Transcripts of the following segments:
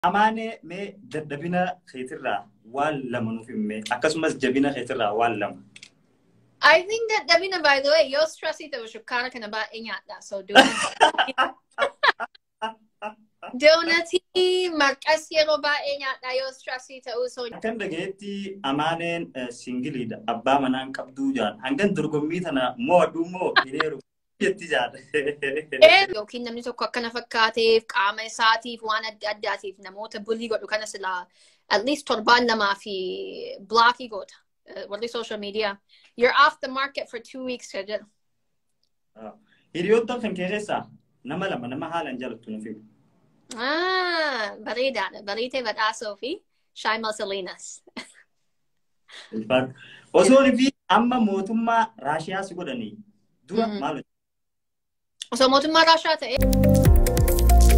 Amaanee mee dadhabina keetirraa waan lama nuuf himme akkasumas jabina keetirraa waan lama. I think that Davina, by the way, yoo stressii ta'u shukkaara kana baay'ee nyaadha. So doonatii marqas yeroo baay'ee nyaadha yoo stressii ta'u. So Akkan dhagayetti amaaneen singiliidha. Abbaa manaan qabduu jaan. Hangan dorgommii tana mo'adhu moo hiriiru jetti jaan. yookiin namni tokko akkana fakkaateef qaama isaatiif waan adda addaatiif namoota bulii godhu kana silaa at least torbaan lamaa fi blockii goota. Uh, warri social media. You're off the market for two weeks ka jedhu. Hiriyoota kan kee keessaa nama lama nama haalaan jaalattu nuuf himu. Ah, bareedaadha. Bareetee badhaasoo fi Shaimal Salinas. Osoo fi amma mootummaa Raashiyaa si godhanii dura Mhm. maal Osoo mootummaa Raashaa ta'e.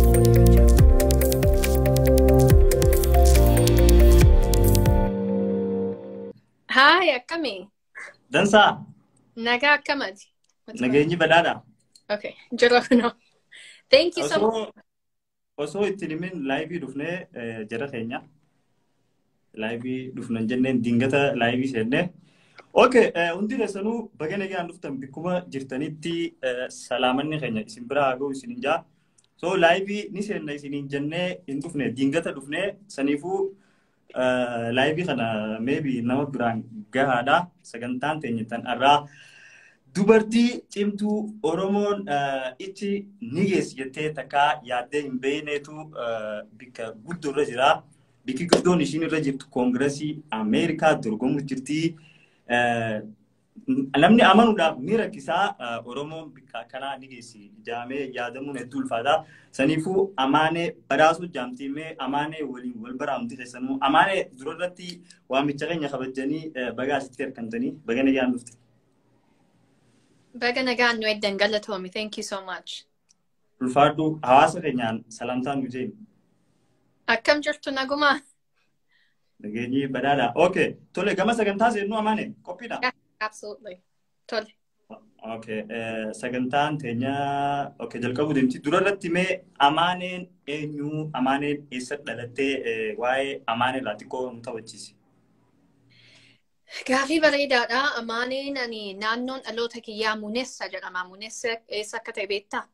Haay, akkami? Dansaa Nagaa akkamati? nageenyi badhaadha. Okay, jira kunoo. Thank you so much. Osoo osoo ittiin himin laayivii dhufnee eh, jara keenya laayivii dhufnan jenneen dingata laayivii seennee. Okay, eh, hundi keessanuu baga nagaan dhuftan bakkuma jirtanitti eh, salaamanni keenya isin biraa haa ga'u isinin jaa. So laayivii ni seenna isiniin jennee hin dhufne dingata dhufnee saniifuu eh, laayivii kana maybe nama biraan gahaadha sagantaan teenyattan irraa. Dubartii cimtuu Oromoon eh, itti ni geessi jettee takkaa yaaddee hin beekneetu eh, bakka guddoo irra jira. Bakki guddoon ishiin irra jirtu koongiresii Ameerikaa dorgomu jirti. Eh, Namni amanuudhaaf ni rakkisaa eh, Oromoon bakka akkanaa ni geessi jaamee yaadamuun hedduu ulfaata. Saniifuu amaanee badhaasuu jaamtiimee amaanee waliin wal baraamti keessanuu amaanee dura irratti waamicha keenya kabajanii eh, baga asitti harkamtanii baga nagaan dhufte. Baga nagaan nu eddan galatoomi. Thank you so much. ulfaadhu hawaasa keenyaan salaamtaan nu jennu. Akkam jirtu nagumaa? Nageenyi badhaadha. Okay. Tole gama sagantaa seennuu amaane qophiidha. Absolutely. Tole. Okay. eh, Sagantaan teenya okay jalqabuu deemti. Dura irratti mee amaaneen eenyu amaaneen eessa dhalattee eh, waa'ee amaanee irraa xiqqoo nu taphachiisi. Gaafii bareedaadha. Amaaneen ani naannoon dhaloota kiyyaa Munessa jedhama. Munessa eessa akka ta'e beektaa?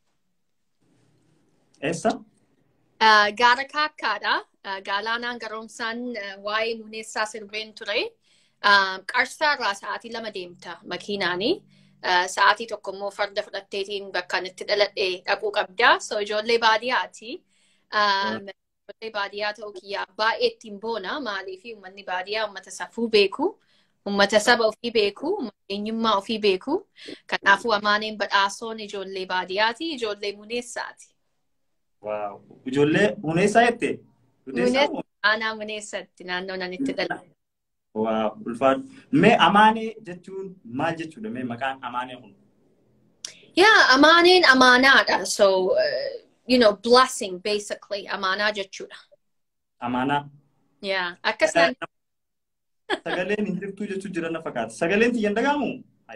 Eessa? Uh, gaara kaakkaadha. Uh, Galaanaan garoomsaan uh, waa'ee Munessaa sirbeen ture. Uh, Qarsaa irraa sa'aatii lama deemta makiinaani. Uh, sa'aatii tokko immoo farda fudhatteetiin bakka itti dhaladhe dhaquu qabda. So ijoollee baadiyyaati. Um, ijoollee baadiyyaa ta'uu kiyyaa baay'ee ittiin boona. Maaliif uummanni baadiyyaa uummata safuu beeku. Uummata saba ofii beeku. Uummata eenyummaa ofii beeku. Kanaafuu amaaneen badhaasoon ijoollee baadiyyaati. Ijoollee muneessaati. Waaw. Ijoollee Muneessaa jettee? Muneessaa moo? Aanaa muneessatti naannoo nan itti dhalate. Waaw. Ulfaadhu. Mee amaanee jechuun maal jechuudha? Mee maqaan amaanee kun? Yeah, amaaneen amaanaadha. So, uh, you know, blessing basically amaanaa jechuudha. Amaanaa. Yeah, akka isaan Sagaleen hin jirtu jechuu jira na fakkaata. Sagaleen tiyyan dhagaamu?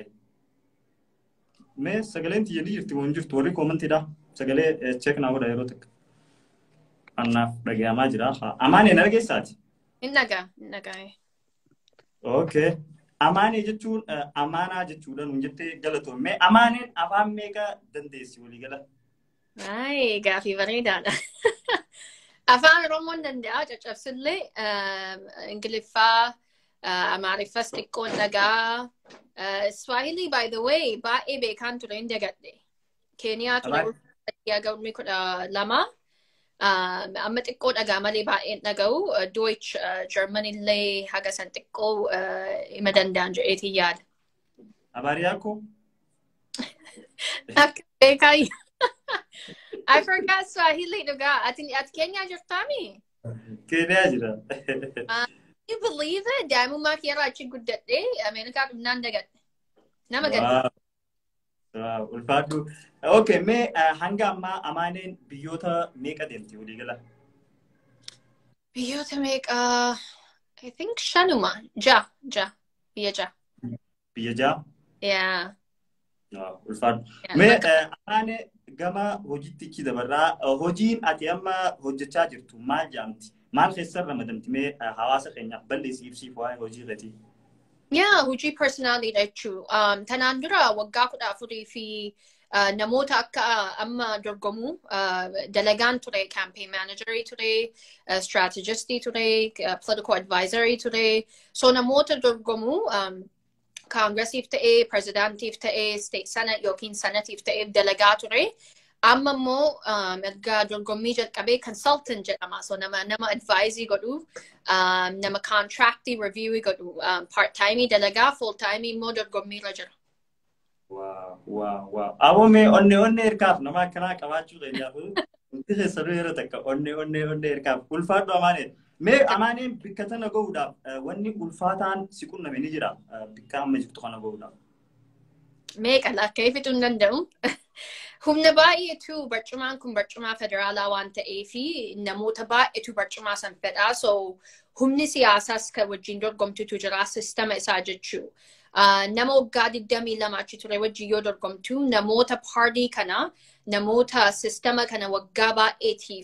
Mee sagaleen tiyyan ni jirti moo hin jirtu? Warri koomantiidha. Sagalee cheek naa godha yeroo takka. Annaaf dhagayamaa jira. Amaanee na dhageessaati. hin dhagaa, hin dhagaa. Okay. Amaanee jechuun amaanaa jechuudha nuun jettee galatoon. Mee amaaneen afaan meeqa dandeessi walii gala? Ay, gaafii bareedaadha. Afaan Oromoon danda'a caccabsillee Ingiliffaa, Amaariffas xiqqoon dhagaa. Swahili by the way baay'ee beekaan ture hin dagadhe. Keeniyaa ture gahummi kudha lama. Amma xiqqoo dhagaa malee baay'een dhaga'u. Deutsch, German illee haga san xiqqoo hima danda'an jedheetiin yaada. Abaariyaa koo? Akka beekaa I forgot Swahili dhugaa. Ati ati Keenyaa jirtaami? Keeniyaa jira. You believe it? Daa'imummaa kiyyaa achi guddadhee Ameerikaa dhufnaan dagadhe. Nama gadda. Waaw, ulfaadhu. Okay, mee hanga ammaa amaaneen biyyoota meeqa deemti walii gala? Biyyoota meeqa? I think shanuma. Ja, ja. Biyya ja. Biyya ja'a? Yeah. Waaw, ulfaadhu. Yeah, Mee bakka- amaanee gama hojiitti dabarraa hojiin ati amma hojjechaa jirtu maal jedhamti? Maal keessan ramadamti mee hawaasa keenyaaf balleessii ibsiif waa'ee hojii irratti? Yaa hojii personaaliidha jechuun. Tanaan dura waggaa kudha afurii fi namoota akka amma dorgomu dalagaan ture campaign managerii ture strategistii ture political advisory ture so namoota dorgomu kaangiresiif ta'ee pirezidaantiif ta'ee state senate yookiin senatiif ta'ee dalagaa ture amma immoo erga dorgommii jalqabee consultant jedhama so nama nama advaizii godhu nama contractii reviewii godhu part timii dalagaa full timii immoo dorgommiirra jira. Waaw, waaw, waaw. Aboomee onnee onnee ergaaf nama akkanaa qabaachuu danda'u. Wanti keessanuu yeroo takka onnee onnee onnee ergaaf ulfaadhu amaanee. Mee amaaneen bikka tana gahuudhaaf wanni ulfaataan si qunname ni jira bikka amma jirtu kana gahuudhaaf. Meeqa akka ifituu hin danda'u. Humna baay'eetu barcumaan kun barcumaa federaalaa waan ta'eef namoota baay'eetu barcumaa san fedhaa. So humni siyaasaas kan wajjin dorgomtutu jira sistema isaa jechuu. nama waggaa 22 achi ture wajjin yoo dorgomtu namoota paartii kana namoota sistema kana waggaa baay'eetiif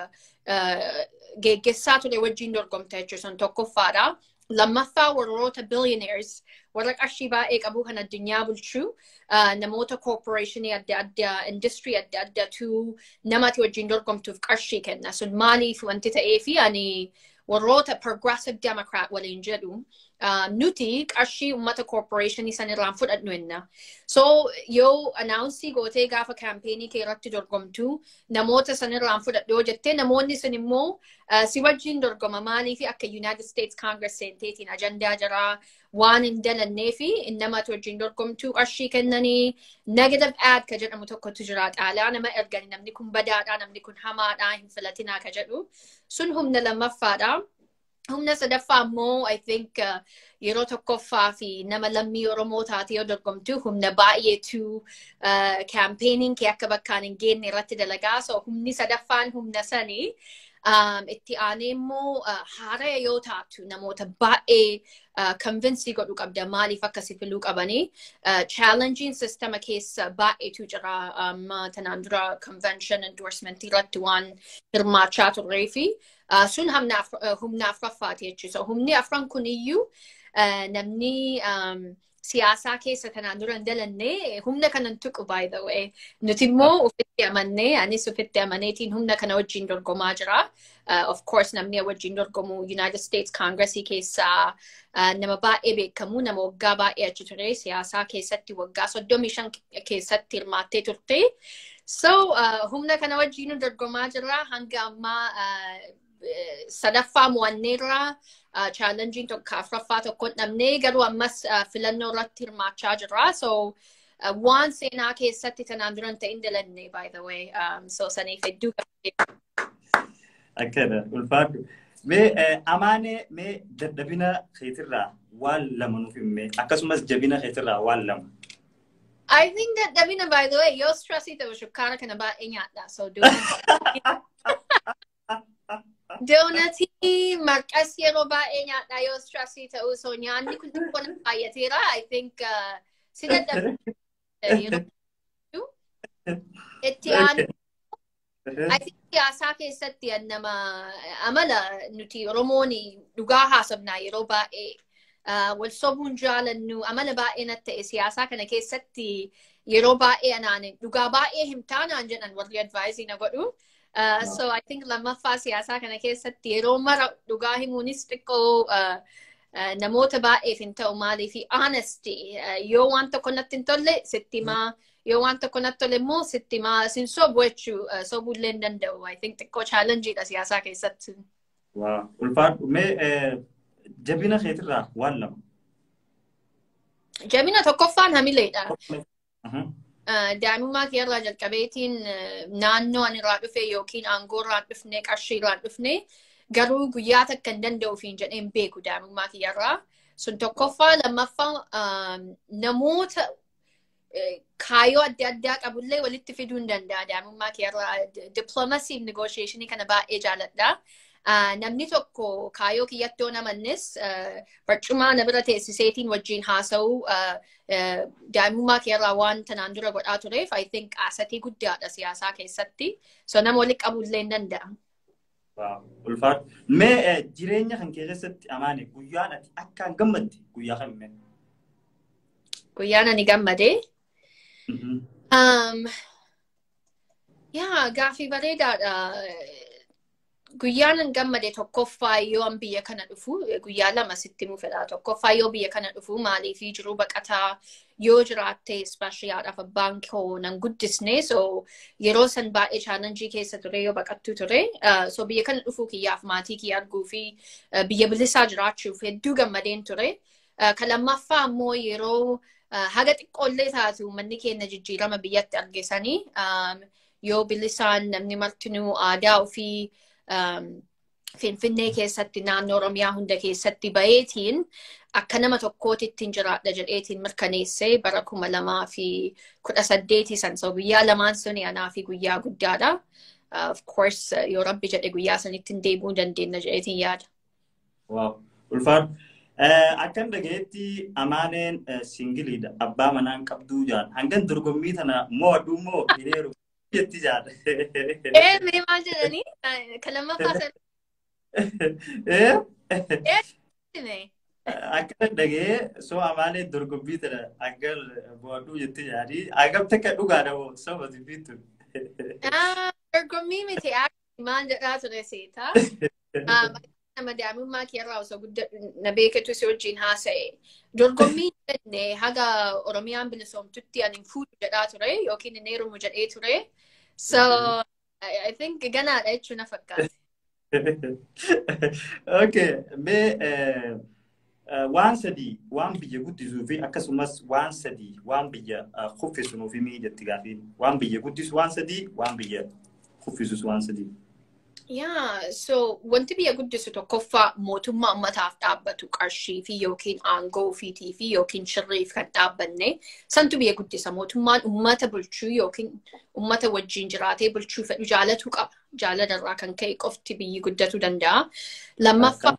geggessaa ture wajjin dorgomta jechuun tokkoffaadha. Lammaffaa warroota billionaires warra qarshii baay'ee qabu kan addunyaa bulchuu namoota corporationii adda addaa industry adda addaatu namati wajjin dorgomtuuf qarshii kenna. Sun maaliif wanti ta'eefi ani warroota progressive democrat waliin jedhu nuti qarshii ummata corporationii san irraan fudhadhu enna. So yoo announcii gootee gaafa kaampeenii kee irratti dorgomtu namoota san irraan fudhadhu yoo jettee namoonni sun immoo si wajjin dorgoma maalii fi akka United States Congress seenteetiin ajandaa jiraa waan hin dalannee fi namatti wajjin dorgomtuu qarshii kennanii negative ad ka jedhamu tokkotu jira xaalaa nama ergani namni kun badaadhaa namni kun hamaadhaa hin filatinaa ka jedhu sun humna lammaffaadha. Humna sadaffaa immoo I think yeroo tokkoffaa fi nama lammii Oromoo taate yoo dorgomtu humna baay'eetu kaampeenii kee akka bakkaan hin geenne irratti dalagaa. So humni sadaffaan humna sanii itti aanee immoo haara yoo taatu namoota baay'ee convinsii godhu qabda maaliif akkasi filuu qabanii. Challenging sistema keessa baay'eetu jira tanaan dura convention endorsement irratti waan hirmaachaa turree fi sun humna afuraffaati jechuudha. Humni afran kuniyyuu namni siyaasaa keessa tanaan dura hin dalanne humna kanan tuqu by the way. Nuti immoo ofitti amannee anis ofitti amaneetiin humna kana wajjin dorgomaa jira. Of course namni wajjin dorgomu United States Congressii keessaa nama baay'ee beekamu nama waggaa baay'ee achi ture siyaasaa keessatti waggaa soddomii shan keessatti hirmaattee turte. So humna kana wajjin dorgomaa jira hanga ammaa sadaffaa mo'anneerra chaalenjiin tokko afuraffaa tokko dhabnee garuu ammas filannoo irratti hirmaachaa jirra. So waan seenaa keessatti tanaan dura hin ta'in dalanne by the way. So saniif hedduu Akkana ulfaadhu. Mee amaanee mee dadhabina keetirraa waan lama nuuf himme akkasumas jabina keetirraa waan lama. I think dadhabina by the way yoo stressii ta'u shukkaara kana baay'ee nyaadha. So Doonatii marqas yeroo baay'ee nyaadha yoo stressii ta'u so nyaanni kun xiqqoo na baay'ateera. I think si dadhabina itti aanu I think siyaasaa keessatti nama amala nuti Oromoon dhugaa haasofnaa yeroo baay'ee wal sobuun jaalannu amala baay'ee natti ta'e siyaasaa kana keessatti yeroo baay'ee anaan dhugaa baay'ee himtaanaan jedhan warri advaayizii na godhu. So I think lammaffaa siyaasaa kana keessatti yeroo mara dhugaa himuunis xiqqoo namoota baay'eef hin ta'u maalii fi honesty yoo waan tokko natti hin tolle sitti himaa yoo waan tokko natti tole immoo sitti himaa sin sobu jechuu sobuullee hin danda'u I think xiqqoo chaalenjiidha siyaasaa keessatti. Waa ulfaadhu mee jabina keetirraa waan lama. Jabina tokkoffaan hamileedha. daa'imummaa kee irraa jalqabeetiin naannoo ani irraa dhufe yookiin aangoo irraa dhufne qarshii irraa dhufne garuu guyyaa takka hin danda'uufiin jedheen beeku daa'imummaa kiyyarraa. Sun tokkoffaa lammaffaa namoota kaayyoo adda addaa qabullee walitti fiduu hin danda'a daa'imummaa kiyyarraa. Diploomasiif negoosheeshinii kana baay'ee jaaladha. namni tokko kaayoo kiyyatti yoo namannis barcumaa na bira teessiseetiin wajjin haasa'uu daa'imummaa keerraa waan tanaan dura godhaa tureef I think asatii guddaadha siyaasaa keessatti. So nama walitti qabullee hin danda'a. Ulfaatu. Mee jireenya kan keessatti amaane guyyaan ati akkaan gammadde guyyaa kam mee? Guyyaan ani gammadee. Yaa gaafii bareedaadha. Guyyaan an gammade tokkoffaa yoo an biyya kana dhufu guyyaa lama sitti mu fedha tokkoffaa yoo biyya kana dhufu maaliifii jiru baqataa yoo jiraatte ispaashiyaadhaaf abbaan koo nan guddisne so yeroo san baay'ee chaalenjii keessa ture yoo baqattu ture so biyya kana dhufuu kiyyaaf maatii kiyya arguu fi biyya bilisaa jiraachuuf hedduu gammadeen ture kan lammaffaa ammoo yeroo haga xiqqoollee taatu manni keenya jijjiirama biyyatti argisanii yoo bilisaan namni martinuu aadaa ofii Finfinnee keessatti naannoo Oromiyaa hunda keessatti baheetiin akka nama tokkootitti jiraadha jedheetiin mirkaneessee bara kuma lamaa fi kudha saddeetii san so guyyaa lamaan suni anaa fi guyyaa guddaadha. Of course yoo rabbi jedhe guyyaa sanitti hin deebi'uu dandeenya jedheetiin yaada. Waaw ulfaadhu. Akkan dhagayetti amaaneen singiliidha. Abbaa manaan qabduu jaan. Hangan dorgommii tana mo'adhu moo hiriiru jetti jaan. Ee mee maal jedhanii? Kan lammaffaa sana. Akka dhagee soo amaaneen dorgommii tana hangan mo'adhu jetti jaanii. Hangam takka dhugaadha moo soba dubbiittu. Dorgommii miti maal jedhaa ture seetaa. nama daa'imummaa keerraa osoo guddadhu na beekatu si wajjin haasa'e. Dorgommii jenne haga Oromiyaan bilisoomtutti ani fuudhu jedhaa ture yookiin hin heerumu jedhee ture. So I think ganaadha jechuun na fakkaate. Okay, mee waan sadii waan biyya guddisuu fi akkasumas waan sadii waan biyya kuffisu nuuf himii jetti gaafiin. Waan biyya guddisu waan sadii waan biyya kuffisus waan sadii. Yaa, so wanti biyya guddisu tokkoffaa mootummaa ummataaf dhaabbatu qarshii fi yookiin aangoo ofiitii fi yookiin shirriif kan dhaabbanne santu biyya guddisa. Mootummaan ummata bulchuu yookiin ummata wajjin jiraatee bulchuu fedhu jaalatu qaba. Jaalalarraa kan ka'e qofti biyyi guddatu danda'a. Lammaffaa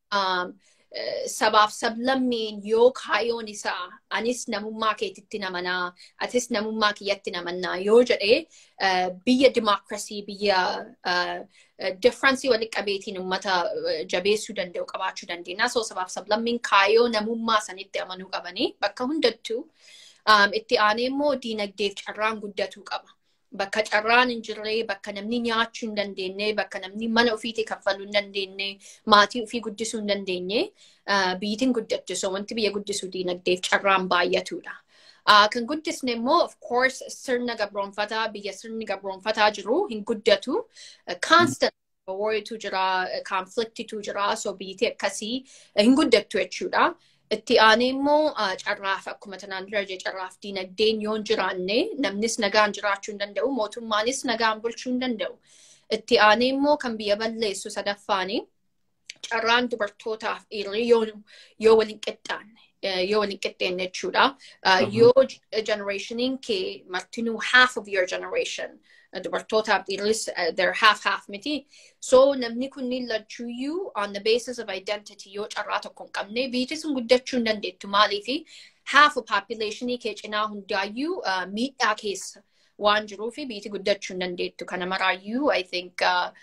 sabaaf sablammiin yoo kaayoon isaa anis namummaa keetitti namanaa atis namummaa kiyyatti namannaa yoo jedhee biyya dimookirasii biyya differensii walitti qabeetiin uummata jabeessuu danda'u qabaachuu dandeenya. So sabaaf sablammiin kaayoo namummaa sanitti amanuu qabanii bakka hundattuu itti aanee immoo diinagdeef carraan guddatuu qaba. bakka carraan hin jirre, bakka namni nyaachuu hin dandeenye, bakka namni mana ofiitii kaffaluu hin dandeenye, maatii ofii guddisuu hin dandeenye, biyyitiin guddattu. So wanti biyya guddisuu diinagdeef carraan baay'atudha. Kan guddisne immoo of course sirna gabroonfataa biyya sirni gabroonfataa jiru hin guddatu. Constant warriitu jira, conflictitu jira, so biyyittii akkasii hin guddattu jechuudha. Itti aanee immoo carraaf akkuma tanaan dura jee carraaf diinagdeen yoo hin jiraanne namnis nagaan jiraachuu hin danda'u mootummaanis nagaan bulchuu hin danda'u. Itti aanee immoo kan biyya balleessu sadaffaani carraan dubartootaaf dhiirri yoo waliin qixxaanne yoo waliin qixxeenne jechuudha. Yoo generationiin kee martinuu half of your generation dubartootaaf dhiirris they're half half miti. So namni kunniin lachuuyyuu on the basis of identity yoo carraa tokko hin qabne biyyi sun guddachuu hin dandeettu maaliifi half of populationii kee cinaa hundaayyuu miidhaa keessa waan jiruufi biyyi guddachuu hin dandeettu. Kana maraayyuu I think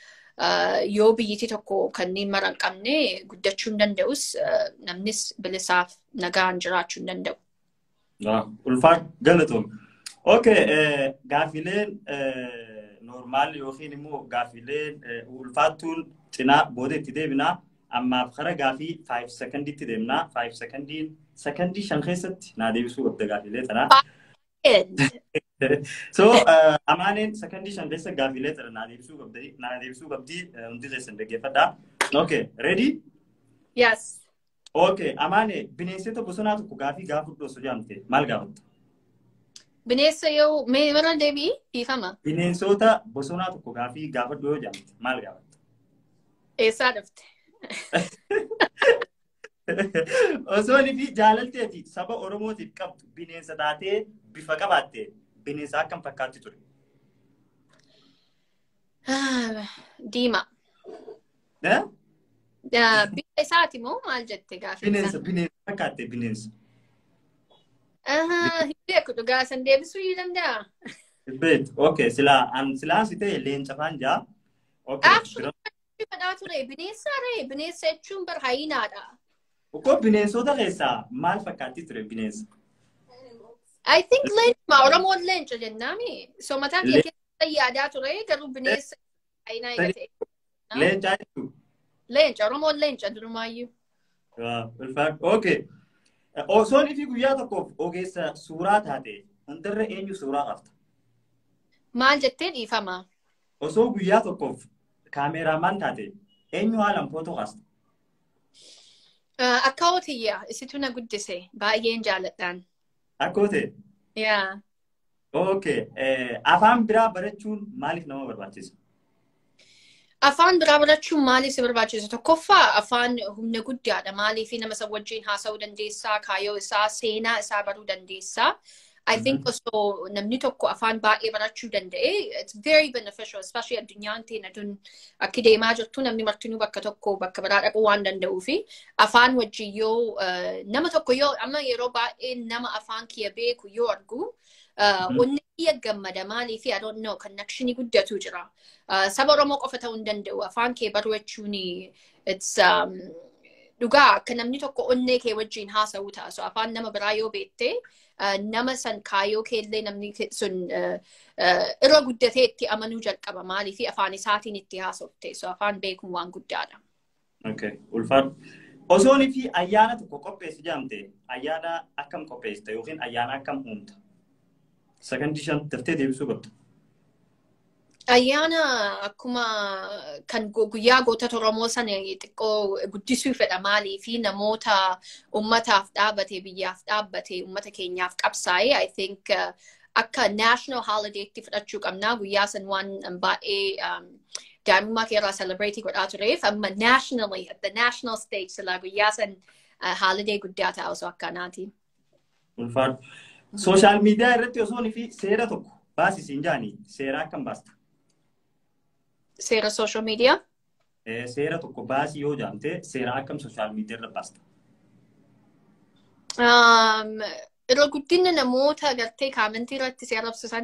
yoo biyyi tokko kanneen mara hin qabne guddachuu hin danda'us namnis bilisaaf nagaan jiraachuu hin danda'u. Ulfaa galatoom. Okay, gaafileen normaal yookiin immoo gaafileen ulfaattuun cinaa booda itti deebinaa. Ammaaf kara gaafii 5 sekondiitti deemnaa. 5 sekondiin sekondii shan keessatti naa deebisuu qabda gaafilee tanaa. So amaaneen sekondii shan keessa gaafilee tana naa deebisuu qabdi. Naa deebisuu qabdi hundi keessan dhaggeeffadhaa. Okay, ready? Yes. Okay, amaane bineensota bosonaa tokko gaafii gaafudhu osoo jaamte maal gaafatta? Bineensa yoo mee mana deebii dhiifama. Bineensota bosonaa tokko gaafii gaafadhu yoo jaamte maal gaafatta? Eessaa dhufte? Osoo fi jaalaltee fi saba Oromootiif qabdu bineensa taatee bifa qabaatte bineensa akkam fakkaatti ture? Diimaa. Eh? Bifa isaati moo maal jette gaaffii Bineensa, bineensa fakkaatte bineensa. Hin beeku dhugaa san deebisuu ni danda'a. Beet, okay, silaa an silaa si ta'e leenca faan jaa. Okay, Actually, fadhaa ture bineensa ree bineensa jechuun bar hayinaadha. Ukkoo bineensota keessaa maal fakkaatti ture bineensa? I think leencuma Oromoon leenca jennaami. So mataa kee keessa yaadaa ture garuu bineensa hayinaa eega ta'e. Leencaa jechuudha. Leenca Oromoon leenca durumaayyuu. Okay. Osoon ifi guyyaa tokkoof ogeessa suuraa taate hundarra eenyu suuraa qabda? Maal jettee dhiifama? Osoo guyyaa tokkoof kaameeraamaan taate eenyu haalaan footoo kaasta? Akka hootiyyaa isitu na guddise baay'een jaaladhaan. Akka ta'e? Yaa. Okay. Afaan biraa barachuun maaliif nama barbaachisa? Afaan biraa barachuun maaliif si barbaachisa? Tokkoffaa afaan humna guddaadha. Maaliif nama isa wajjin haasa'uu dandeessaa, kaayyoo isaa, seenaa isaa baruu dandeessaa. I think osoo namni tokko afaan baay'ee barachuu danda'e, it's very beneficial, especially addunyaan teenya tun akki deemaa jirtu namni martinuu bakka tokko bakka biraa dhaquu waan danda'uu fi afaan wajjin yoo nama tokko yoo amma yeroo baay'ee nama afaan kiyya beeku yoo argu onni kiyya gammada maaliif I don't know connectionii guddatu jira. Saba Oromoo qofa ta'uu hin danda'u afaan kee baruu jechuun it's dhugaa akka namni tokko onnee kee wajjin haasa'uu ta'a. So afaan nama biraa yoo beektee nama san kaayyoo keellee namni sun irra guddatee itti amanuu jalqaba maaliif afaan isaatiin itti haasofte. So afaan beekuun waan guddaadha. Okay, ulfaadhu. Osoon fi ayyaana tokko qopheessi jaamte ayyaana akkam qopheessita yookiin ayyaana akkam uumta? Sakandii shan daftee deebisuu qabda. Ayyaana akkuma kan guyyaa gootota Oromoo sana xiqqoo guddisuu fedha maalii fi namoota ummataaf dhaabbate biyyaaf dhaabbate ummata keenyaaf qabsaa'e I think akka national holidaytti fudhachuu qabnaa guyyaa san waan baay'ee daa'imummaa keerraa celebrate godhaa tureef amma nationally at the national stage silaa guyyaa san holiday guddaa ta'a osoo akkanaati. Ulfaadhu. Sooshaal miidiyaa irratti osoon fi seera tokko baasisiin jaanii seera akkam baasta? Seera social media? Seera tokko baasii yoo jaamte seera akkam sooshaal miidiyaa irra baasta? Irra guddina namoota gartee kaamentii irratti seera ibsisan.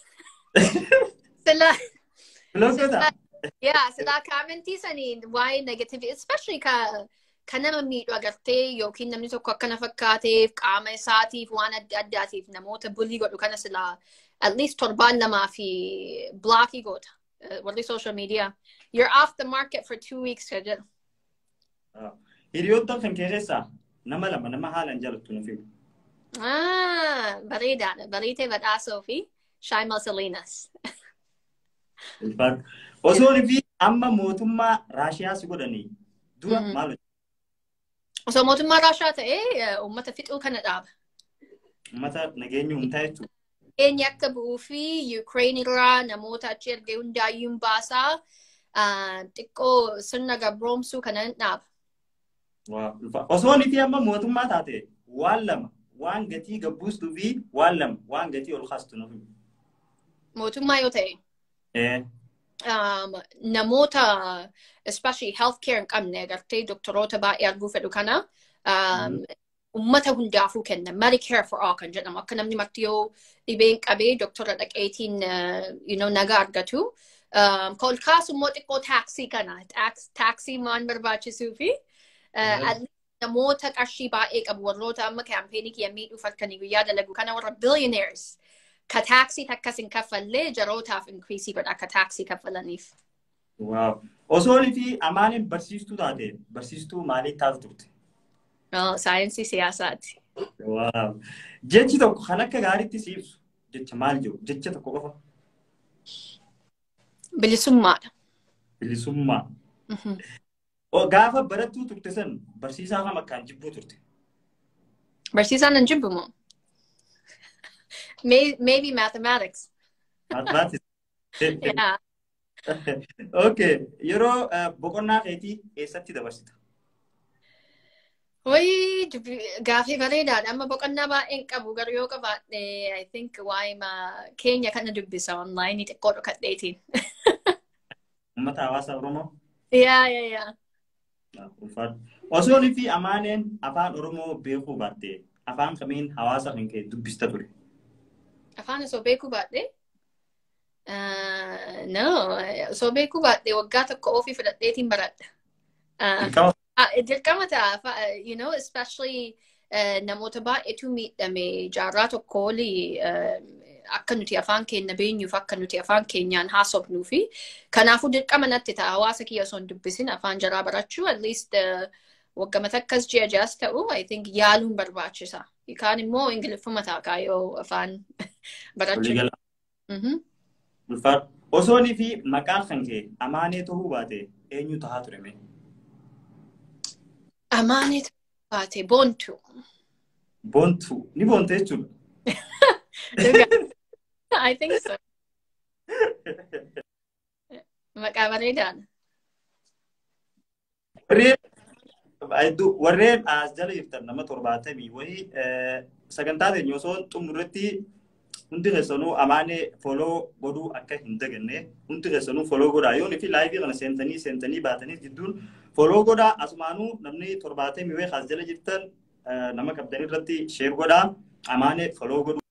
Sila. Biloogota? Yaa silaa kaamentii saniin waa'ee negative especially ka kan nama miidhu agartee yookiin namni tokko akkana fakkaateef qaama isaatiif waan adda addaatiif namoota bulii godhu kana silaa at least torbaan lamaa fi blockii goota. warri social media. You're off the market for two weeks ka jedhu. Hiriyoota kan keessaa nama lama nama haalaan jaalattu nuuf himu. Bareedaadha. Bareetee badhaasoo fi Shaimal Salinas. Osoon fi amma mootummaa Raashiyaa si godhanii dura maal hojjetu? Osoo mootummaa Raashiyaa ta'ee uummata fixuu kana dhaaba. Uummata nageenya uumtaa jechuudha. Eenyi akka bu'uu fi Ukraine irraa namoota achi ergee hundaayyuun baasaa xiqqoo sirna gabroomsuu kana dhaaba. Osoon fi amma mootummaa taate waan lama waan gatii gabbuustuu fi waan lama waan gatii ol kaastu nuuf himu. Mootummaa yoo ta'e. namoota especially healthcare hin qabne agartee doktoroota baay'ee arguu fedhu kana ummata hundaafuu kenna medicare for all kan jedhamu akka namni marti yoo dhibeen qabee doktora dhaqeetiin you know nagaa argatu ol kaasu immoo xiqqoo taaksii kana taaksii waan barbaachisuu fi namoota qarshii baay'ee qabu warroota amma kaampeenii kiyya miidhuuf halkanii guyyaa dalagu kana warra billionaires ka taaksii akkas hin kaffallee jarootaaf inkriisii godha akka taaksii kaffalaniif. Waaw. Osoon fi amaaniin barsiistuu taate barsiistuu maalii taatu turte? Saayinsii siyaasaati. Waaw. Jechi tokko kan akka gaariitti si ibsu jecha maal jiru? Jecha tokko qofa? Bilisummaadha. Bilisummaa. Gaafa barattuu turte san barsiisaa kam akkaan jibbuu turte? Barsiisaan nan jibbu moo? maybe mathematics. Mathematics. yeah. Okay. Yeroo boqonnaa keetii eessatti dabarsita? Wayii gaafii bareedaadha. Amma boqonnaa baay'een qabu garuu yoo qabaadhe I think waa'ee keenya kana dubbisa online xiqqoo dhokadheetiin. Uummata hawaasa Oromoo? Yaa, yaa, yaa. Ulfaadhu. Osoon fi amaaneen afaan Oromoo beekuu baatte afaan kamiin hawaasa kan kee dubbista ture? Afaan osoo beekuu baadhee? No, osoo beekuu baadhee waggaa tokko ofii fudhadheetiin baradha. Dirqama Dirqama ta'a, you know, especially namoota baay'eetu miidhame jaarraa tokko olii akka nuti afaan keenya beenyuuf akka nuti afaan keenyaan haasofnuu fi kanaafuu dirqama natti ta'a hawaasa kiyya osoo hin dubbisin afaan jaraa barachuu at least waggamata akkas ji'a jaas ta'u I think yaaluun barbaachisa. Kaan immoo ingiliffuma ta'a kaayoo afaan barachuu. waliigala. Ulfaadhu. Osoonii fi maqaan kan kee amaanee ta'uu baate eenyu tahaa ture mee? Amaanee baate boontu. Boontu. Ni boonte jechuudha. I think so. Maqaa bareedaan. Warreen hedduu- warreen as jala jirtan nama torbaatamii wayii sagantaa teenya osoo xumurratti hundi keessanuu amaanee foloo godhuu akka hin daganne hundi keessanuu foloo godhaa yoon fi laayivii kana seentanii seentanii baatanii jidduun foloo godhaa asumaanuu namni torbaatamii wayii as jala jirtan nama qabdan irratti sheer godhaa amaanee foloo godhuu.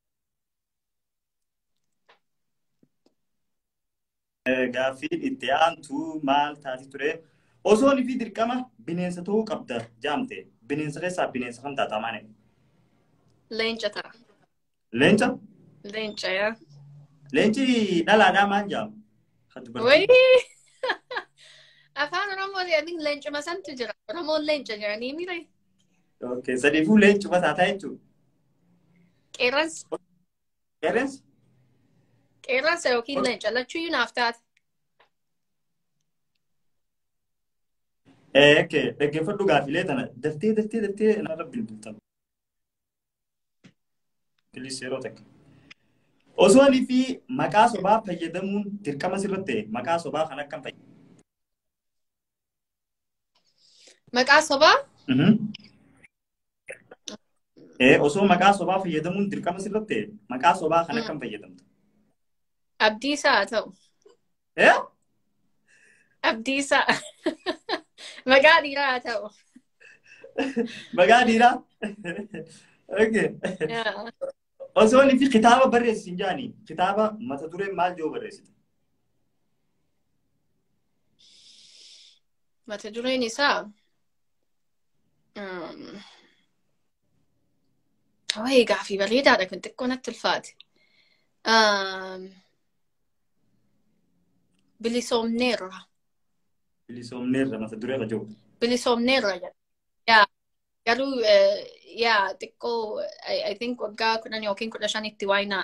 Gaaffiin itti aantu maal taati ture? Osoon fi dirqama bineensa ta'uu qabda jaamte. Bineensa keessaa bineensa kan taata amaane. Leenca ta'a. Leenca? Leenca yaa. Leenci dhalaadhaa maal jaamu? Wayii! Afaan Oromoo I think leencuma santu jira. Oromoon leenca jiranii mire. Okay, sadiifuu leencuma taataa jechuudha. Qeerransa. Qeerransi? Qeerransa yookiin leenca lachuuyyuu naaf taate. Eekke, dhaggeeffadhu gaaffilee tana daftee daftee daftee narra bilbiltan. Bilis yeroo takka. Osoonii fi maqaa sobaa fayyadamuun dirqama sirratti ta'e maqaa sobaa kan akkam fayyadamu? Maqaa sobaa? Ee, osoo maqaa sobaa fayyadamuun dirqama sirratti ta'e maqaa sobaa kan akkam fayyadamta? Abdiisaa haa ta'u. Ee? Abdiisaa. Maqaa dhiiraa haa ta'u. Maqaa dhiiraa? Okay. Yaa. Osoo inni fi kitaaba barreessin jaani kitaaba mata dureen maal jedhu barreessite? Mata dureen isaa. um, Wayii gaaffii bareedaadha kun xiqqoo natti ulfaate. Um, Bilisoomneerra. Bilisoomneerra mata duree ka jiru. Bilisoomneerra jedha. Yaa. Garuu eh, yaa xiqqoo I I think waggaa kudhan yookiin kudha shanitti waayinaa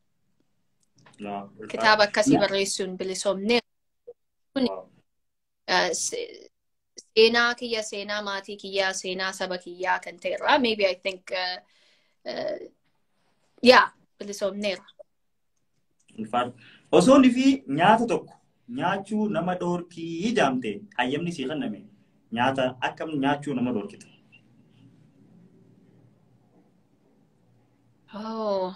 kitaaba akkasii barreessuun bilisoomneerra. Uh, se- seenaa kiyya seenaa maatii kiyyaa seenaa saba kiyyaa kan ta'erraa maybe I think uh, uh, yaa bilisoomneera. Osoo inni fi nyaata tokko nyaachuu nama dhoorkii jaamte hayyamni sii kenname nyaata akkam nyaachuu nama dhoorkita. Oh.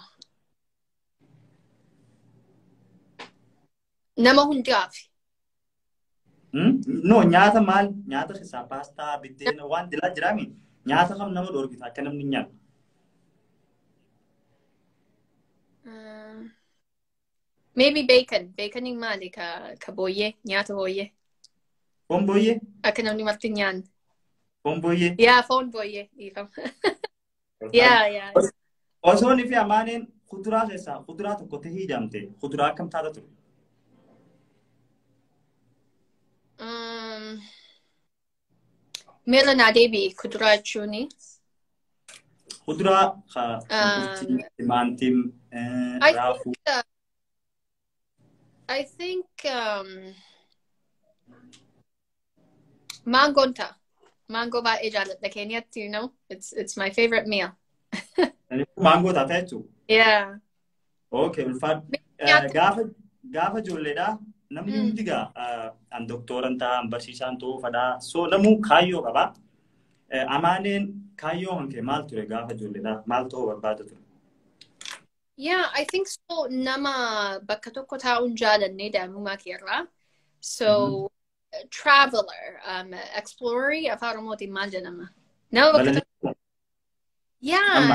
Nama hundaaf Hmm? No nyaata maal nyaata keessaa paastaa biddeena waan dilaa jiraami nyaata kam nama dhoorkita akka namni hin nyaanne. uh, maybe bacon baconiin maali ka, ka booyyee nyaata booyyee Foon booyyee? akka namni marti hin nyaanne. Foon booyyee? Yaa foon booyyee dhiifama. Yaa yaa. Osoo inni fi amaaneen kuduraa keessaa kuduraa tokko tahii jaamte kuduraa akkam taata ture? Um, Meera naa deebi'i kuduraa jechuuni. Kuduraa ka Ah. shunkurtii, timaatim, eh, I raafuu. think, uh, I think um, mangoon ta'a. Mangoo baay'ee jaalladha Keeniyatti, you know. It's, it's my favorite meal. Maangoo taata jechuudha. Yeah. Okay, ulfaadhu. Nyaata- Gaafa gaafa ijoolleedhaa namni Mm. hundi gaa an doktooran ta'a, an barsiisaan ta'uu fadhaa. So namuu kaayyoo qabaa. Eh, Amaaneen kaayyoo hankee maal ture gaafa ijoolleedhaa? Maal ta'uu barbaada ture? Yeah, I think so. Nama bakka tokko taa'uun jaalannee daa'imummaa keerraa. So, traveler, um, explorer, afaan Oromootiin maal jedhama? Nama bakka tokko. Yaa,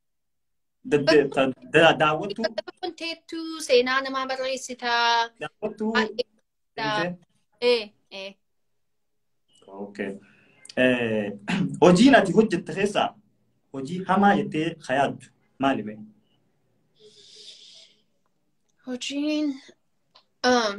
Daawwattuu bakka tokkoon teettuu seenaa namaa barreessitaa. daawwattuu Baay'ee. Eh, eh. Okay. Hojiin ati hojjette keessaa hojii hamaa jettee hayaattu maali mee? Hojiin um,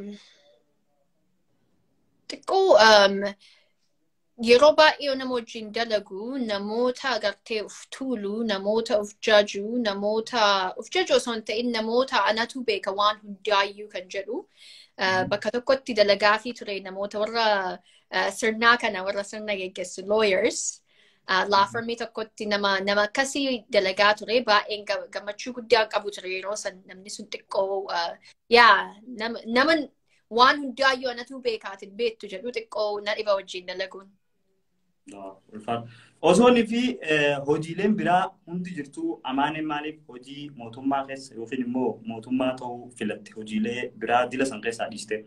xiqqoo um, yeroo baay'ee nama wajjin dalagu namoota agartee uf tuulu namoota uf jaju namoota uf jaju osoo hin ta'in namoota anatu beeka waan hundaayyuu kan jedhu uh, bakka tokkotti dalagaa fi ture namoota warra uh, sirnaa kana warra sirna geggeessu lawyers uh, laafirmii tokkotti nama nama akkasii dalagaa ture baay'een ga- gammachuu guddaa qabu ture yeroo san namni sun xiqqoo uh, yaa nama nama waan hundaayyuu anatu beekaatin beektu jedhu xiqqoo na dhiba wajjin dalaguun. Osoonii fi hojiileen biraa hundi jirtu amaaneen maaliif hojii mootummaa keessa yookiin immoo mootummaa ta'uu filatte hojiilee biraa dila san keessaa dhiiste.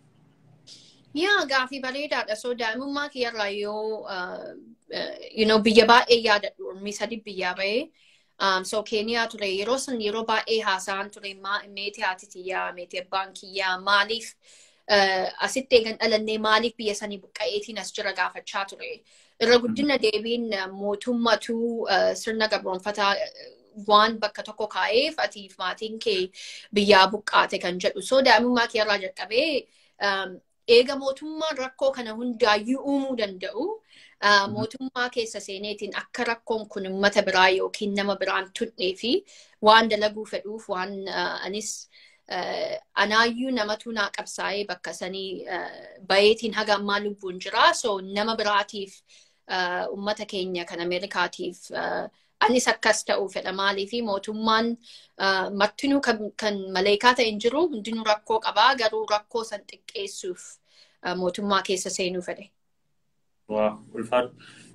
Yaa gaafii bareedaadha. So daa'imummaa kiyyarraa yoo uh, uh, you know, biyya baay'ee yaadadhu ormii sadi biyyaa bahee. Um, so Keeniyaa ture yeroo san yeroo baay'ee haasa'an ture ma- meetii haati kiyyaa meetii abbaan kiyyaa maaliif uh, asitti eegan dhalannee maaliif biyya sanii buqqa'eetiin as jira gaafachaa ture. Irra guddina deebiin uh, mootummatu uh, sirna gabroonfataa uh, waan bakka tokko kaa'eef atiif maatiin kee biyyaa buqqaate kan jedhu. So daa'imummaa kiyyarraa jalqabee um, eega mootummaan rakkoo kana hundaayyuu uumuu danda'u. Uh, mootummaa keessa seeneetiin akka rakkoon kun uummata biraa yookiin nama biraan tunnee fi waan dalaguu fedhuuf waan uh, anis uh, anaayyuu namatu naa qabsaa'ee bakka sanii uh, bayeetiin haga ammaa lubbuun jira. So nama biraatiif uh, uummata keenya kan Ameerikaatiif uh, anis akkas ta'uu fedha maalii fi mootummaan uh, martinuu kan, kan maleekaa ta'e hin jiru hundinuu rakkoo qabaa garuu rakkoo san xiqqeessuuf uh, mootummaa keessa seenuu fedhe. Waa ulfaadhu.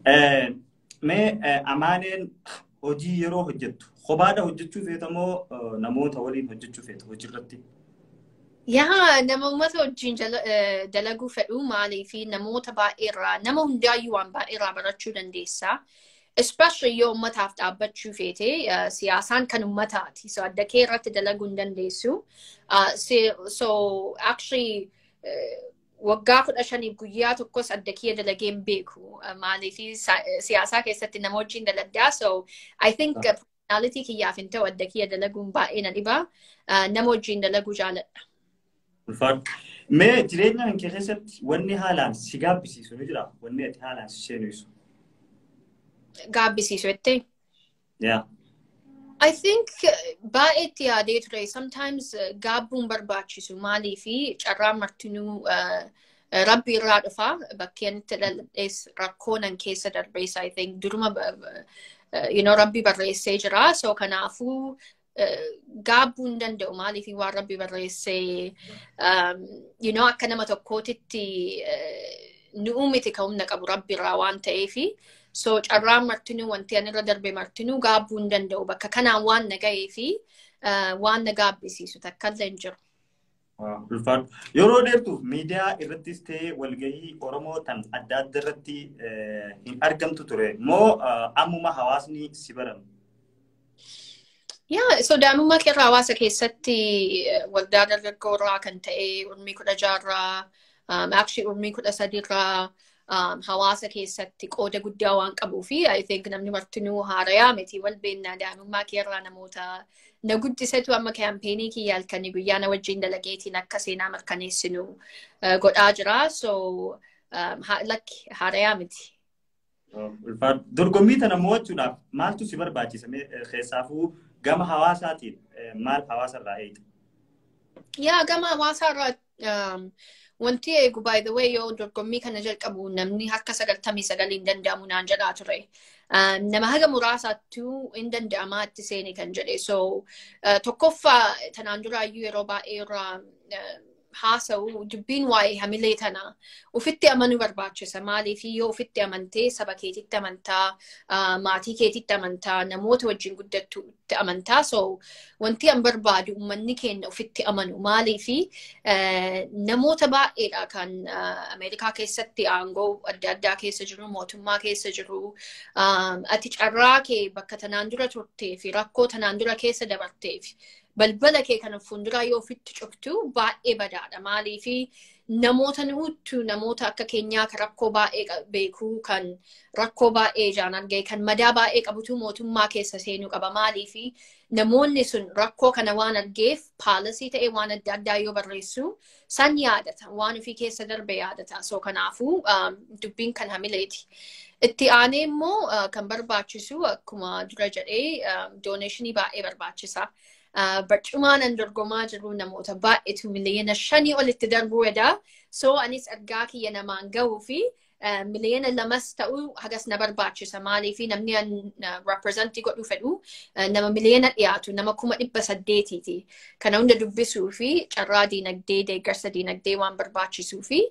Mee amaaneen hojii yeroo hojjettu kophaadha hojjechuu feeta moo namoota waliin hojjechuu feeta hojiirratti? Yaa nama uummata wajjin jala- eh, dalaguu fedhu maalii fi namoota baay'eerraa nama hundaayyuu waan baay'eerraa barachuu dandeessa. Especially yoo uummataaf dhaabbachuu feete eh, siyaasaan kan uummataati. So adda kee irratti dalaguu hin dandeessu. Uh, so, so actually eh, waggaa kudha shaniif guyyaa tokkos adda kiyya dalagee hin beeku. Uh, Maalii fi siyaasaa keessatti nama wajjin daladdaa. So I think uh, personality kiyyaaf hin ta'u adda kiyya dalaguun baay'ee na dhiba. Uh, Nama wajjin dalaguu jaaladha. Ulfaadhu. Mee jireenya kan kee keessatti wanni haalaan si gaabbisiisu ni jira? Wanni ati haalaan si seenuisu? Gaabbisiisu jettee. Yaa. I think uh, baay'ee itti yaadee ture. Sometimes uh, gaabbuun barbaachisu maalii fi carraan martinuu uh, uh, rabbi irraa dhufa. Bakkeen itti dhaladhees rakkoo nan keessa darbees I think duruma ba- ba- uh, you know, rabbi barreessee jira. So kanaafuu uh, gaabbuu hin danda'u maalii fi waan rabbi barreessee um, you know, akka nama tokkootitti uh, nu'uu miti ka humna qabu rabbi irraa waan ta'eefi. So carraan martinuu wanti ani irra darbe martinuu gaabbuu hin danda'u bakka kanaan waan na ga'ee fi uh, waan na gaabbisiisu takkallee hin jiru. Waa, Ulfaadhu. Yeroo dheertuuf miidiyaa irrattis ta'ee walgahii Oromoo tan adda adda irratti eh, hin argamtu ture moo eh, ammuma hawaasni si barame? Yaa so daa'imummaa keerraa hawaasa keessatti eh, waldaa dargaggoorraa kan ta'e urmii kudha jaarraa um, actually urmii kudha sadiirraa um, hawaasa keessatti qooda guddaa waan qabuu fi I think namni martinuu haarayaa miti wal beennaa daa'imummaa keerraa namoota na guddisetu amma kaampeenii kiyya halkanii guyyaa na wajjin dalageetiin akka seenaa mirkaneessinu uh, godhaa jira so um, ha, lakki haarayaa miti. Ulfaadhu. Dorgommii tana mo'achuudhaaf maaltu si barbaachisa? Mee, eh, Keessaafuu gama hawaasaatiin eh, maal hawaasarraa eegda? Yaa gama hawaasaarraa um, wanti eegu by the way yoo dorgommii kana jalqabu namni harka sagaltamii sagalii hin danda'amu naan jedhaa ture. Um, nama haga muraasaattuu hin danda'amaa itti seeni kan jedhe. So uh, tokkoffaa tanaan duraayyuu yeroo baay'ee irraa uh, haasa'u dubbiin waa'ee hamilee tana ofitti amanuu barbaachisa. Maaliif yoo ofitti amantee saba keetitti amantaa, maatii keetitti amantaa, namoota wajjin guddattutti amantaa. So wanti an barbaadu uummanni keenya ofitti amanu. Maaliif namoota baay'eedha kan Ameerikaa keessatti aangoo adda addaa keessa jiru, mootummaa keessa jiru. Ati carraa kee bakka tanaan dura turtee fi rakkoo tanaan dura keessa dabarteef balbala kee kana fuulduraa yoo ofitti cuftu baay'ee badaadha. Maaliif namoota nuuttu namoota akka keenyaa kan rakkoo baay'ee beekuu kan rakkoo baay'ee ijaan argee kan madaa baay'ee qabutu mootummaa keessa seenuu qaba. Maaliif namoonni sun rakkoo kana waan argeef paalasii ta'ee waan adda addaa yoo barreessu san yaadata. Waan ofii keessa darbe yaadata. So kanaafuu dubbiin kan hamileeti. Itti aanee immoo kan barbaachisu akkuma dura jedhee dooneeshinii baay'ee barbaachisa. barcumaan an dorgomaa jiru namoota baay'eetu miliyoona shanii olitti darbuu edaa. So anis ergaa kiyya namaan gahuu fi miliyoona lamas ta'uu hagas na barbaachisa. Maaliif namni an reprezentii godhuu fedhu nama miliyoona dhiyaatu nama kuma dhibba saddeetiiti. Kana hunda dubbisuu fi carraa diinagdee deeggarsa diinagdee waan barbaachisuu fi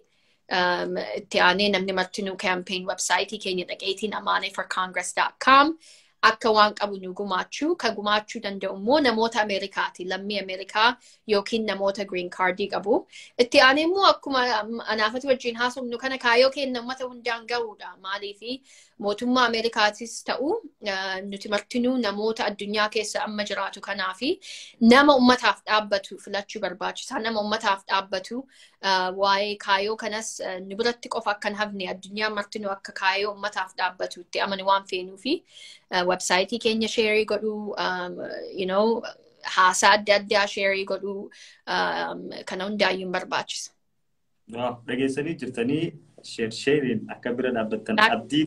itti aanee namni martinuu kaampeen websaayitii keenya dhaqeetiin amaanee for congress.com akka waan qabu nu gumaachuu kan gumaachuu danda'u immoo namoota Ameerikaati. Lammii Ameerikaa yookiin namoota green cardii qabu. Itti aanee immoo akkuma anaafati wajjin haasofnu kana kaayoo keenya uummata hundaan gahuudha. Maaliif mootummaa Ameerikaatis ta'u nuti martinuu namoota addunyaa keessa amma jiraatu kanaafi nama uummataaf dhaabbatu filachuu barbaachisaa. Nama uummataaf dhaabbatu waa'ee kaayoo kanas nu biratti qofa akka hin hafne addunyaa martinuu akka kaayoo uummataaf dhaabbatu itti amanu waan feenuufi. websaayitii keenya sheerii godhuu, you know, haasaa adda addaa sheerii godhuu kana hundaayyuu barbaachisa. Dhageessanii jirtanii sheeriin akka bira dhaabbattan abdii.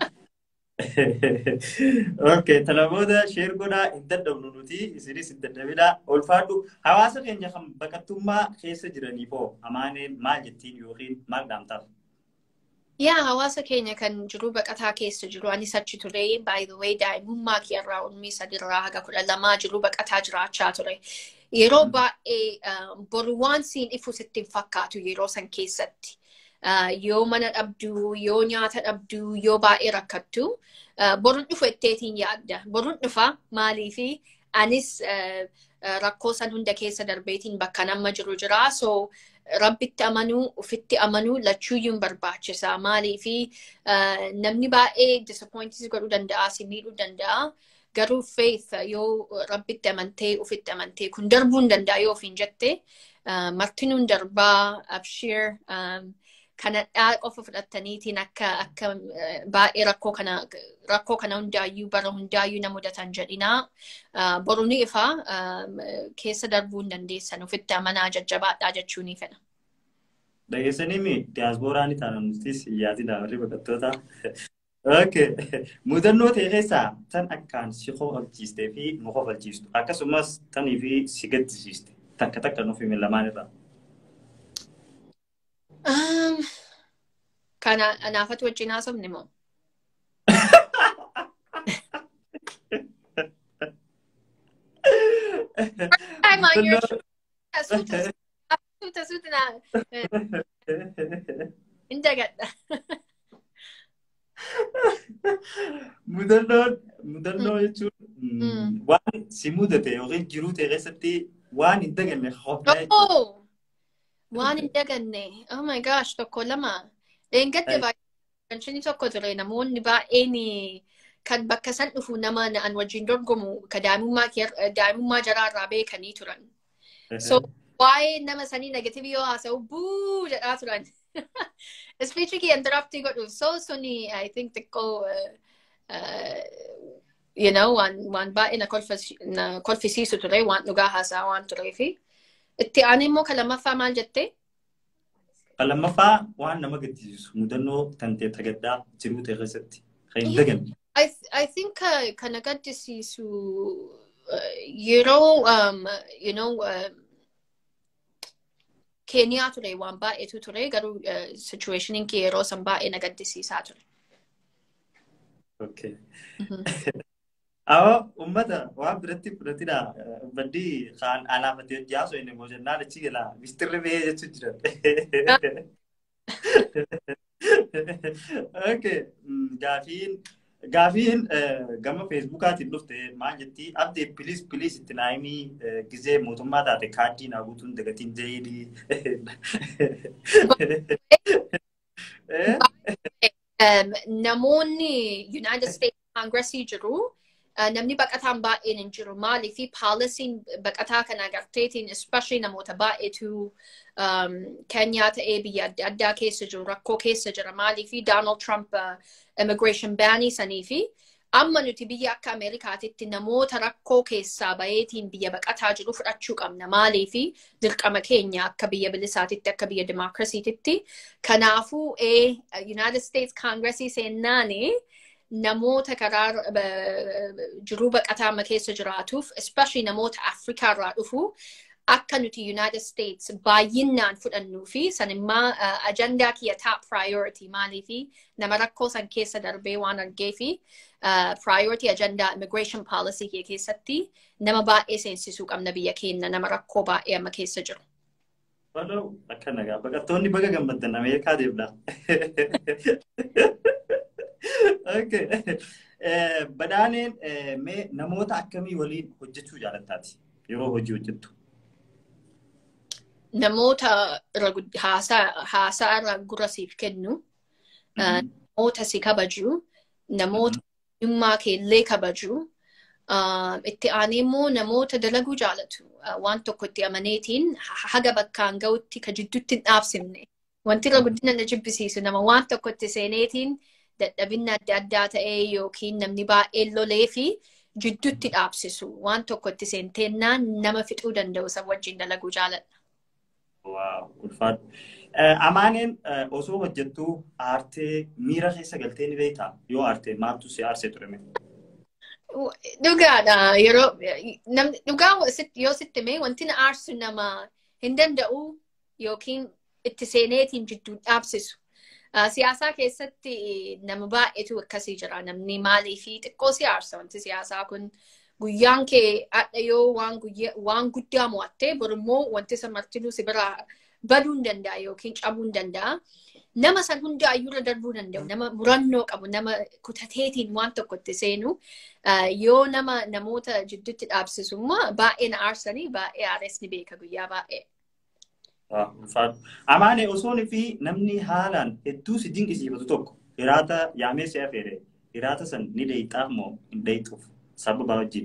Okay, talaboota sheer godhaa hin dadhabnu nuti isinis hin dadhabinaa ulfaadhu hawaasa keenya kan baqattummaa keessa jiraniif hoo amaaneen maal jettiin yookiin maal dhaamtaaf? Yaa hawaasa keenya kan jiru baqataa keessa jiru anis achi ture by the way daa'imummaa kiyarraa umrii sadirraa haga kudha lamaa jiru baqataa jiraachaa ture. Yeroo baay'ee boru waan siin ifu sitti hin fakkaatu yeroo san keessatti. Yoo mana dhabduu, yoo nyaata dhabduu, yoo baay'ee rakkattu boruun dhufu etteetiin yaadda. Boruun dhufa maaliifi anis rakkoo san hunda keessa darbeetiin bakka nama jiru jira. So rabbitti amanuu, ofitti amanuu lachuuyyuun barbaachisa. Maaliifi namni baay'ee disappointis godhuu danda'a, si miidhuu danda'a. Garuu faith yoo rabbitti amantee, ofitti amantee kun darbuu hin danda'a yoo ofiin jette martinuun darbaa, abshir, kanadhaa qofa fudhattaniitiin akka akka baay'ee rakkoo kana rakkoo kana hundaayyuu bara hundaayyuu na mudatan jedhinaa boru ni ifa keessa darbuu hin dandeessan ofitti amanaa jajjabaadhaa jechuu ni fedha. Dhageessanii mi diyaaspooraan taana nutis yaati daawwarri baqattoota. Okay. Mudannoo ta'e keessaa tan akkaan si kofalchiistee fi nu kofalchiistu akkasumas tanii fi si gaddisiiste takka takka nuuf himi lamaan irraa. Kana anaafatu wajjin haasofne moo? Suuta suuta na. Hin dagadha. Mudannoon mudannoo jechuun waan si mudate yookiin jiruu ta'e keessatti waan hin daganne hofdaa Waan hin daganne. Oh my gosh, tokko lama. Eengadde baay'ee tokko ture namoonni baay'een kan bakka san dhufu nama an wajjin dorgomu ka daa'imummaa jaraarraa beekanii turan. So waa'ee nama sanii negativii yoo haasa'u buu jedhaa turan. Speech kee interruptii godhu so suni I think xiqqoo you know waan waan baay'ee na kolfisiisu ture waan dhugaa haasaa waan tureefi. Itti aanee immoo kan lammaffaa maal jettee? Kan lammaffaa waan nama gaddisiisu mudannoo tantee tagaddaa jiruu ta'e keessatti kan hin daganne. I, I think uh, kana gaddisiisu uh, yeroo um, you know uh, Keeniyaa ture waan baay'eetu ture garuu uh, situationiin kee yeroo san baay'ee na gaddisiisaa ture. Okay. Awo ummata waan biratti fudhatidha. Baddi kaan alaafatee jaaso inni boojannaan achi gala mistirri ba'ee jechuun jira. Okay, gaafiin gaafiin gama feesbuukaatiin dhufte maal jetti abdii piliis piliis itti naayimii gizee mootummaa taate kaardii naa guutuun dagatiin jeedii. Namoonni United States Congressii jiru. namni baqataan baay'een hin jiru maaliif paalisiin baqataa kana agarteetiin especially namoota baay'eetu Keenyaa ta'ee biyya adda addaa keessa jiru rakkoo keessa jira maaliif Donald Trump immigration baanii sanii fi amma nuti biyya akka Ameerikaatitti namoota rakkoo keessaa baheetiin biyya baqataa jiru fudhachuu qabna maaliif dirqama keenya akka biyya bilisaatitti akka biyya dimookirasiititti kanaafuu United States Congressii seennaanii namoota karaa jiruu baqataa keessa jiraatuuf especially namoota Afrikaa irraa dhufu akka nuti United States baay'inaan fudhannuu fi sanimmaa ajandaa kiyya top priority maalii fi nama rakkoo san keessa darbee waan argee fi priority ajandaa immigration policy kiyya keessatti nama baay'ee seensisuu qabna biyya keenya nama rakkoo baay'ee amma keessa jiru. Waloo akka nagaa baqattoonni baga gammaddan Ameerikaa deemna. Okay. Badhaaneen mee namoota akkamii waliin hojjechuu jaalattaati yeroo hojii hojjettu? Namoota haasaa irra gura siif kennu, namoota si kabaju, namoota dhimmaa keellee kabaju, itti aanee immoo namoota dalaguu jaalatu. Waan tokko itti amaneetiin haga bakkaan ga'utti ka jidduutti hin dhaabsifne. Wanti irra guddina na jibbisiisu nama waan tokko itti seeneetiin dadhabinna adda addaa ta'ee yookiin namni baay'een lolee fi jidduutti dhaabsisu waan tokko itti seenteennaan nama fixuu danda'u san wajjin dalaguu jaaladha. Waaw, ulfaadhu. Amaaneen osoo hojjettuu aartee miira keessa galtee ni beektaa? Yoo aartee maaltu si aarsee ture? Dhugaadha. Yeroo dhugaa yoo sitti mee wanti na aarsu nama hin danda'u yookiin itti seeneetiin jidduu dhaabsisu. Siyaasaa keessatti nama baay'eetu akkasii jira. Namni maalii fi xiqqoo si aarsa wanti siyaasaa kun guyyaan kee hadha yoo waan guddaa mo'attee borummoo wanti san martinuu si biraa baduu hin danda'a yookiin cabuu hin danda'a. Nama san hundaa iyyuurra darbuu danda'u. Nama murannoo qabu. Nama kutateetiin waan tokko itti seenu. Yoo nama namoota jidduutti dhaabsisu immoo baay'ee na aarsanii baay'ee aares ni beeka guyyaa baay'ee. Amaane osoon fi namni haalaan hedduu si dinqisiifatu tokko hiraata yaamee si afeere hiraata san ni deeyxaaf moo hin deeyxuuf sababa wajjin.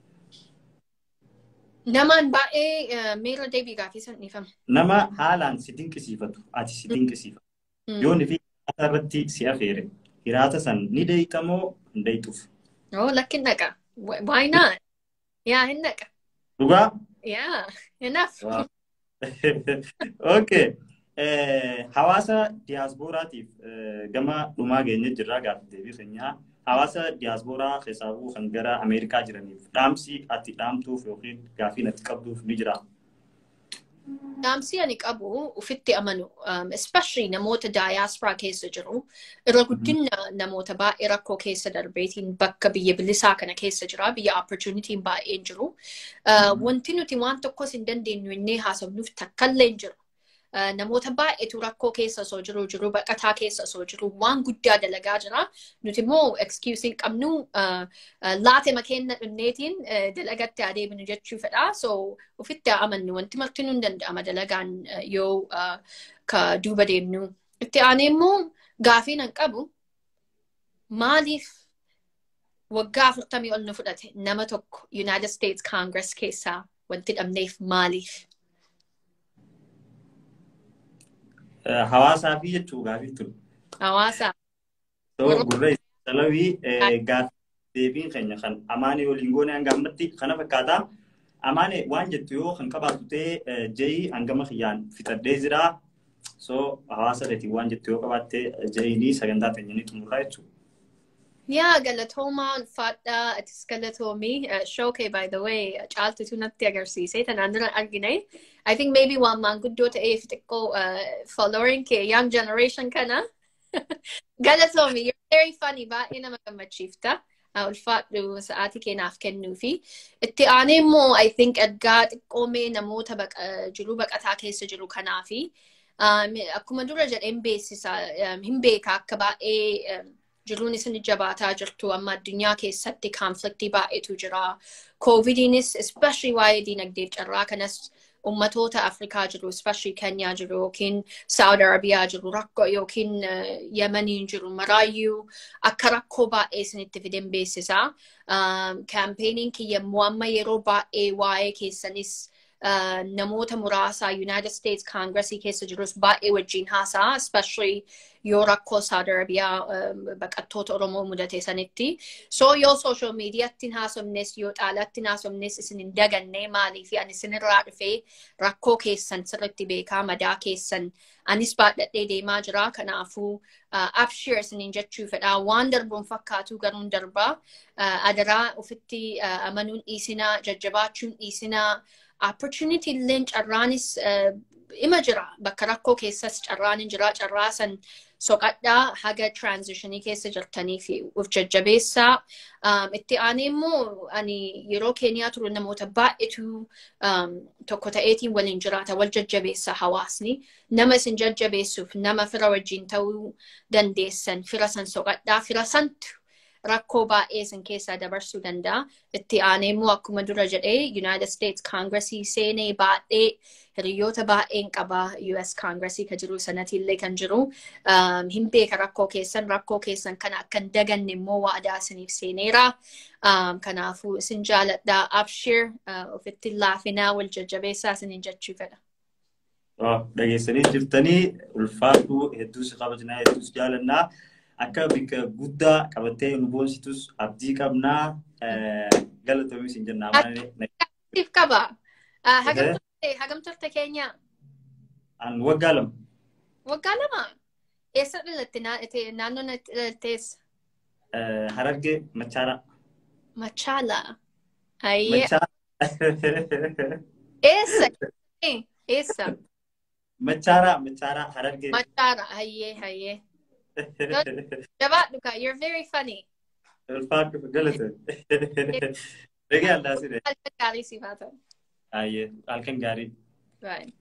Namaan baay'ee miira deebii gaafii san dhiifama. Nama haalaan si dinqisiifatu ati si dinqisiifatu. Yoo ni fi hiraata irratti si afeere hiraata san ni deeyxa moo hin deeyxuuf. Oh lakkin dhaqa. Why not? Yaa hin dhaqa. Dhugaa? Yaa enough. Okay. Hawaasa diyaaspooraatiif gama dhumaa geenye jirraa gaafa deebii keenyaa hawaasa diyaaspooraa keessaa kan gara Ameerikaa jiraniif dhaamsi ati dhaamtuuf yookiin gaafii ati qabduuf ni jira. Dhaamsi ani qabu ufitti amanu especially namoota daayaasparaa keessa jiru irra guddina namoota baay'ee rakkoo keessa darbeetiin bakka biyya bilisaa kana keessa jira biyya opportunitiin baay'een jiru. Wanti nuti waan tokkos hin dandeenyu innee haasofnuuf takkallee hin jiru. namoota baay'eetu rakkoo keessa osoo jiru jiru baqataa keessa osoo jiru waan guddaa dalagaa jira. Nuti immoo excuse hin qabnu laate makeenna dhunneetiin dalagatti adeemnu jechuu fedha. So ofitti amannu wanti martinuu hin danda'ama dalagaan yoo ka duuba deemnu. Itti aanee immoo gaafiin hin qabu maaliif waggaa afurtamii ol nu fudhate nama tokko United States Congress keessaa wanti dhabneef maaliif? hawaasaa fi jechuu gaafii ture. Hawaasaa. Gurra salawii gaafii deebiin keenya kan amaane waliin goone hanga ammatti kana fakkaata. Amaane waan jettu yoo kan qabaatu ta'e jeyi hangama kiyyaan fixadhee jira. So hawaasa dheetiin waan jettu yoo qabaatte jeyinii sagantaa keenyanii xumurraa jechuudha. Yaa galatoomaa ulfaadhaa atis galatoomii shookee by the way caaltutu natti agarsiise tanaan dura argine. I think maybe waan maanguddoo ta'eef xiqqoo following kee young generation kana. Galatoomi you're very funny baay'ee nama gammachiifta. ulfaadhu sa'aatii keenyaaf kennuu fi itti aanee immoo I think ergaa xiqqoomee namoota jiruu baqataa keessa jiru kanaa fi akkuma dura jedheen beeksisa hin beeka akka baay'ee jiruun isin jabaataa jirtu amma addunyaa keessatti kaanfliktii baay'eetu jira. Koovidiinis especially waa'ee diinagdeef carraa kanas ummatoota Afrikaa jiru, especially Kenya jiru yookiin Saudi Arabiyaa jiru, rakkoo yookiin Yemeniin jiru maraayyuu akka rakkoo baay'ee isinitti fiden beeksisa. Kaampeenii kiyya immoo amma yeroo baay'ee waa'ee keessanis namoota muraasaa United States Congressii keessa jirus baay'ee wajjin haasa'a, especially yoo rakkoo Saudi Arabiyaa baqattoota Oromoo mudate sanitti. So yoo social mediaatti hin haasofnes yoo xaalaatti hin haasofnes isin hin daganne maalii fi ani isinirraa dhufee rakkoo keessan sirriitti beekaa madaa keessan anis baadhadhee deemaa jira kanaafuu abshir isiniin jechuu fedhaa waan darbuun fakkaatu garuun darbaa adaraa ofitti amanuun dhiisinaa jajjabaachuun dhiisinaa opportunity illeen carraanis ima jira bakka rakkoo keessas carraan hin jira carraa san soqadhaa haga transitionii keessa jirtanii fi uf jajjabeessaa itti aanee immoo ani yeroo keeniyaa ture namoota baay'eetu tokko ta'eetiin waliin jiraata wal jajjabeessa hawaasni nama isin jajjabeessuuf nama fira wajjin ta'uu dandeessan fira san soqadhaa fira santu rakkoo baay'ee isin keessaa dabarsuu danda'a. Itti aanee immoo akkuma dura jedhee United States Congressii seenee baay'ee hiriyoota baay'een qaba US Congressii kan jiru sanatiillee kan jiru. Hin beeka rakkoo keessan rakkoo keessan kana akka hin daganne immoo waadaa isiniif seeneera. Kanaafuu isin jaaladhaa abshir ofitti laafinaa wal jajjabeessaa isiniin jechuu fedha. Dhageessanii jirtanii ulfaadhu hedduus kabajnaa hedduus jaalannaa. akka bika guddaa qabattee nu boonsitus abdii qabnaa galatoomis hin jennaa. Siif qaba. Hagam turte keenya? An waggaa lama. Waggaa lama? Eessa dhalatte naannoo dhalattees? Harargee Machaara. Machaala. Ayyee. Eessa? Eessa? Machaara Machaara Harargee. Machaara ayyee ayyee. Jabaadhu kaa, you're very funny. Ulfaadhu galata. Dhagee allaa sire. Halkan gaarii siif haa ta'u. Ayyee halkan gaarii. Right.